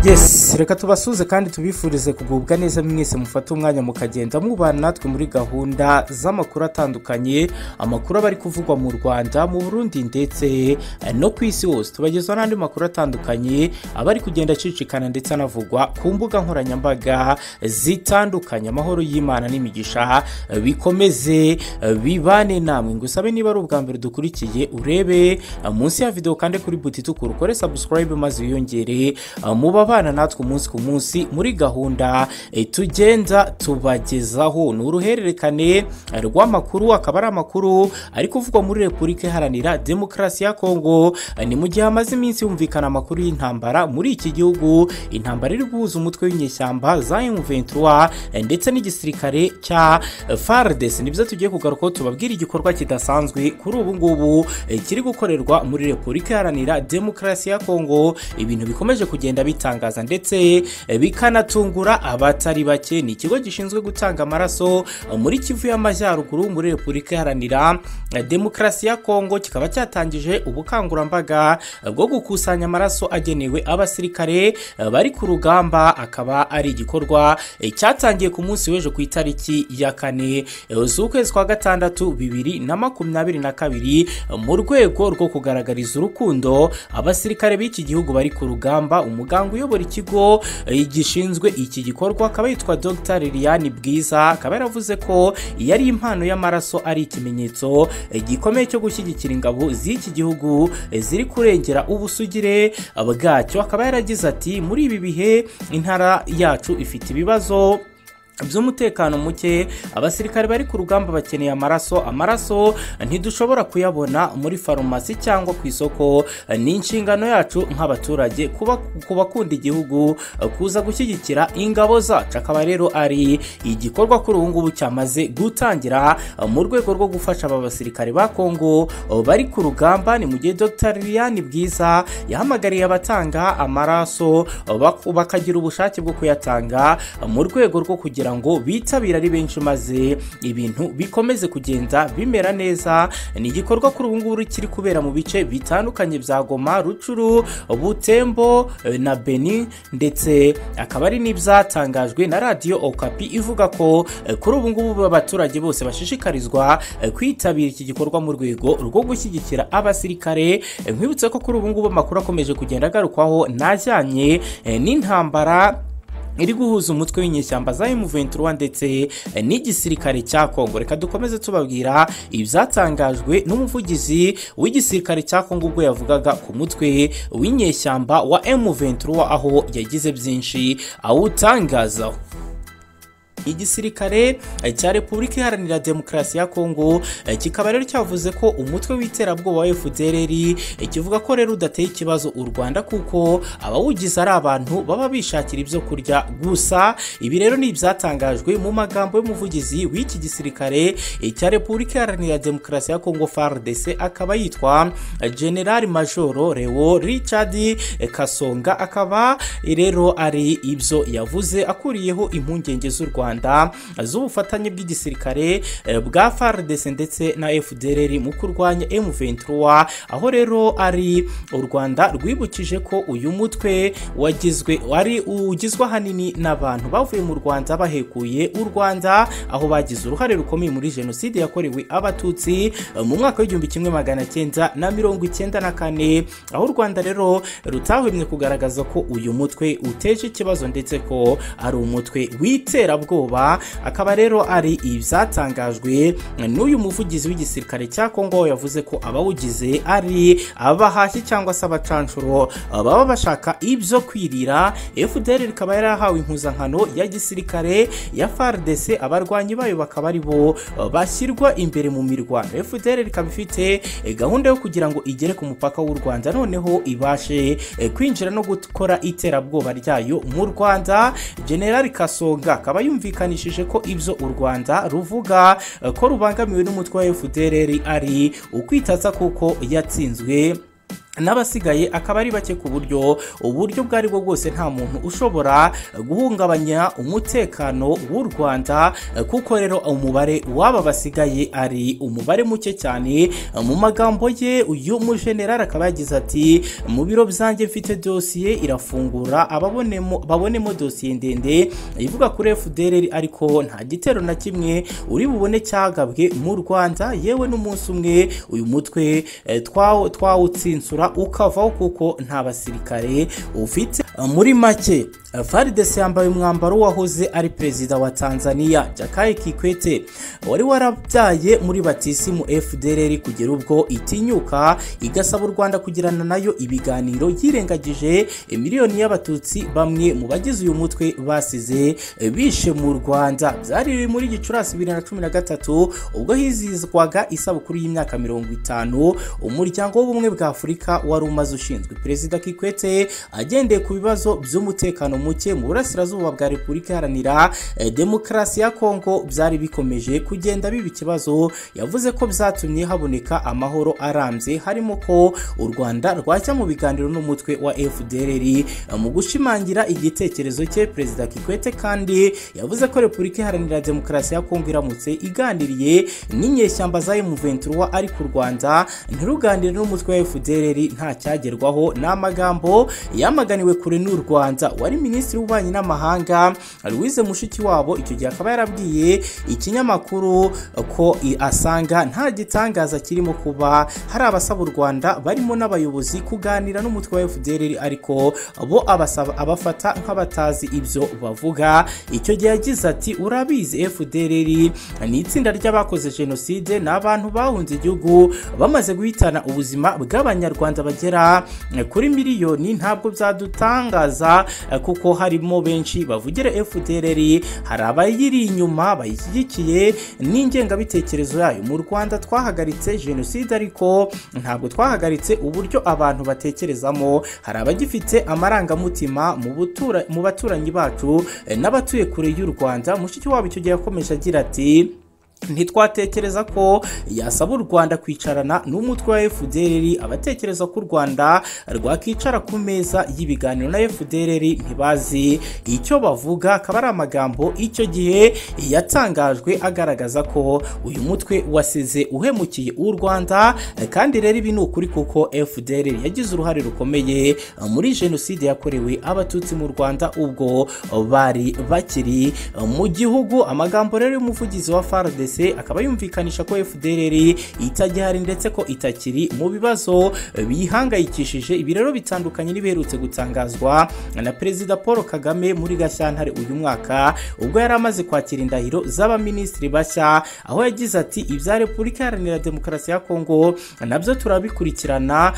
yesi reka tubasuze kandi tubifurize kugubwa neza mwese mufate umwanya mukagenda mubana natwe muri gahunda z'amakuru atandukanye amakuru aba ari kuvugwa mu rwanda mu burundi ndetse no ku isi hose tubagezaho n'andi makuru atandukanye aba ari kugenda acicikana ndetse anavugwa ku mbuga nkoranyambaga zitandukanye amahoro y'imana n'imigisha bikomeze bibane namwe ngo usabe niba ari ubwa mbere dukurikiye urebe munsi ya videwo kandi kuri buti itukura ukore sabusikarayibe maze wiyongere muba abana natwe umunsi ku munsi muri gahunda eh, tugenda tubagezaho ni uruhererekane eh, rw'amakuru akaba ari amakuru ari kuvugwa muri repubulika iharanira demokarasi ya kongo Eh, ni mu gihe hamaze iminsi yumvikana amakuru y'intambara muri iki gihugu intambara iri guhuza umutwe w'inyeshyamba za M23 eh, ndetse n'igisirikare cya eh, FARDC nibyo tugiye kugarukaho tubabwira igikorwa kidasanzwe kuri ubu ngubu eh, kiri gukorerwa muri repubulika iharanira demokarasi ya kongo ibintu bikomeje kugenda bitangaza ndetse eh, bikanatungura abatari bake ni ikigo gishinzwe gutanga amaraso eh, muri kivu y'amajyaruguru muri repubulika iharanira eh, demokarasi ya kongo kikaba cyatangije ubukangurambaga eh, bwo gukusanya amaraso agenewe abasirikare eh, bari ku rugamba akaba ari igikorwa eh, cyatangiye ku munsi w'ejo ku itariki ya kane eh, z'ukwezi kwa gatandatu bibiri na makumyabiri na kabiri eh, mu rwego rwo kugaragariza urukundo abasirikare b'iki gihugu bari ku rugamba umuganga uyobora ikigo eh, gishinzwe iki gikorwa akaba yitwa dr liliane bwiza akaba yaravuze ko yari impano y'amaraso ari ikimenyetso eh, gikomeye cyo gushyigikira ingabo z'iki gihugu eh, ziri kurengera ubusugire bwacyo akaba yaragize ati muri ibi bihe intara yacu ifite ibibazo by'umutekano muke abasirikare bari ku rugamba bakeneye amaraso amaraso ntidushobora kuyabona muri farumasi cyangwa ku isoko ni inshingano yacu nk'abaturage kuba ku bakunda igihugu kuza gushyigikira ingabo zacu akaba rero ari igikorwa kuri ubu ngubu cyamaze gutangira mu rwego rwo gufasha aba basirikare ba kongo bari ku rugamba ni mu gihe dr liliane bwiza yahamagariye abatanga amaraso bak- bakagira ubushake bwo kuyatanga mu rwego rwo kugira kugira ngo bitabire ari benshi maze ibintu bikomeze kugenda bimera neza ni igikorwa kuri ubu ngubu kiri kubera mu bice bitandukanye bya goma rucuru butembo eh, na beni ndetse akaba ari n'ibyatangajwe na radiyo okapi ivuga ko eh, kuri ubu ngubu abaturage bose bashishikarizwa eh, kwitabira iki gikorwa mu rwego rwo gushyigikira abasirikare Eh, nkwibutse ko kuri ubu ngubu amakuru akomeje kugenda agarukwaho n'ajyanye eh, n'intambara iri guhuza umutwe w'inyeshyamba za M23 ndetse eh, n'igisirikare cya Kongo reka dukomeze tubabwira ibyatangajwe n'umuvugizi w'igisirikare cya Kongo ubwo yavugaga ku mutwe w'inyeshyamba wa M23 aho yagize byinshi awutangazaho igisirikare eh, cya repubulika iharanira demokarasi ya kongo eh, kikaba rero cyavuze ko umutwe w'iterabwoba wa fdrr eh, kivuga ko rero udateye ikibazo u rwanda kuko abawugize ari abantu baba bishakira ibyo kurya gusa ibi rero ni ibyatangajwe mu magambo y'umuvugizi w'iki gisirikare eh, cya repubulika iharanira demokarasi ya kongo fardc akaba yitwa eh, general majoro leo richard eh, kasonga akaba eh, rero ari ibyo yavuze akuriyeho impungenge z'u rwanda rwanda z'ubufatanye bw'igisirikare eh, bwa fardc ndetse na fdrr mu kurwanya m23 aho rero ari u rwanda rwibukije ko uyu mutwe wagizwe wari ugizwe ahanini n'abantu bavuye mu rwanda bahekuye u rwanda aho bagize uruhare rukomeye muri jenoside yakorewe abatutsi eh, mu mwaka w'igihumbi kimwe magana cyenda na mirongo icyenda na kane aho u rwanda rero rutahwemye kugaragaza ko uyu mutwe uteje ikibazo ndetse ko ari umutwe w'iterabwoba ubwoba akaba rero ari ibyatangajwe n'uyu muvugizi w'igisirikare cya kongo yavuze ko abawugize ari abahashyi cyangwa se abacanshuro baba bashaka ibyo kwirira fdr ikaba yarahawe impuzankano ya gisirikare ya fardc abarwanyi bayo bakaba ari bo bashyirwa imbere mu mirwano fdr ikaba ifite gahunda yo kugira ngo igere ku mupaka w'u rwanda noneho ibashe kwinjira no gukora iterabwoba ryayo mu rwanda general kasonga akaba yumva yumvikanishije ko ibyo u rwanda ruvuga eh, ko rubangamiwe n'umutwe wa fdr ari ukwitaza kuko yatsinzwe n'abasigaye akaba ari bake ku buryo uburyo ubwo aribwo bwose nta muntu ushobora guhungabanya umutekano w'u rwanda kuko rero umubare w'aba basigaye ari umubare muke cyane mu magambo ye uyu mujenerali akaba yagize ati mu biro byanjye mfite dosiye irafungura ababonemo babonemo dosiye ndende ivuga kuri fdr ariko nta gitero na kimwe uri bubone cyagabwe mu rwanda yewe n'umunsi umwe uyu mutwe eh, twawo- twawutsinsura ukavaho kuko nta basirikare ufite muri make farides yambaye umwambaro w'uwahoze ari perezida wa tanzania jakaya kikwete wari warabyaye muri batisimu fdr kugera ubwo itinyuka igasaba u rwanda kugirana nayo ibiganiro yirengagije miliyoni y'abatutsi bamwe mu bagize uyu mutwe basize bishe mu rwanda byari muri gicurasi bibiri na cumi na gatatu ubwo hizihizwaga isabukuru y'imyaka mirongo itanu umuryango w'ubumwe bwa afurika wari umaze ushinzwe perezida kikwete agendeye ku bibazo by'umutekano muke mu burasirazuba bwa repubulika iharanira eh, demokarasi ya kongo byari bikomeje kugenda biba ikibazo yavuze ko byatumye haboneka amahoro arambye harimo ko u rwanda rwajya mu biganiro n'umutwe wa fdr mu gushimangira igitekerezo cye perezida kikwete kandi yavuze ko repubulika iharanira demokarasi ya kongo iramutse iganiriye n'inyeshyamba za M23 ari ku rwanda ntiruganire n'umutwe wa fdr nta cyagerwaho ni amagambo yamaganiwe kure n'u rwanda wari minisitiri w'ububanyi n'amahanga louise mushiki wabo icyo gihe akaba yarabwiye ikinyamakuru ko i- asanga nta gitangaza kirimo kuba hari abasaba u rwanda barimo n'abayobozi kuganira n'umutwe wa fdr ariko bo abasaba abafata nk'abatazi ibyo bavuga icyo gihe yagize ati urabizi fdr ni itsinda ry'abakoze jenoside ni abantu bahunze igihugu bamaze guhitana ubuzima bw'abanyarwanda bagera kuri miliyoni ntabwo byadutangaza eh, kuko harimo benshi bavugira fdr hari abayiri inyuma bayishyigikiye n'ingengabitekerezo yayo mu rwanda twahagaritse jenoside ariko ntabwo twahagaritse uburyo abantu batekerezamo hari abagifite amarangamutima mu butura- mu baturanyi bacu eh, n'abatuye kure y'u rwanda mushiki wabo icyo gihe yakomeje agira ati ntitwatekereza ko yasaba u rwanda kwicarana n'umutwe wa fdr abatekereza ko u rwanda rwakicara ku meza y'ibiganiro na fdr ntibazi icyo bavuga akaba ari amagambo icyo gihe yatangajwe agaragaza ko uyu mutwe wasize uhemukiye u rwanda kandi rero ibi ni ukuri kuko fdr yagize uruhare rukomeye muri jenoside yakorewe abatutsi mu rwanda ubwo bari bakiri mu gihugu amagambo rero y'umuvugizi wa FARDC akaba yumvikanisha ko FDLR itagihari ndetse ko itakiri mu bibazo biyihangayikishije ibi rero bitandukanye n'ibiherutse gutangazwa na perezida Paul Kagame muri Gashyantare uyu mwaka ubwo yari amaze kwakira indahiro z'abaminisitiri bashya aho yagize ati ibya Repubulika Iharanira Demokarasi ya Kongo nabyo turabikurikirana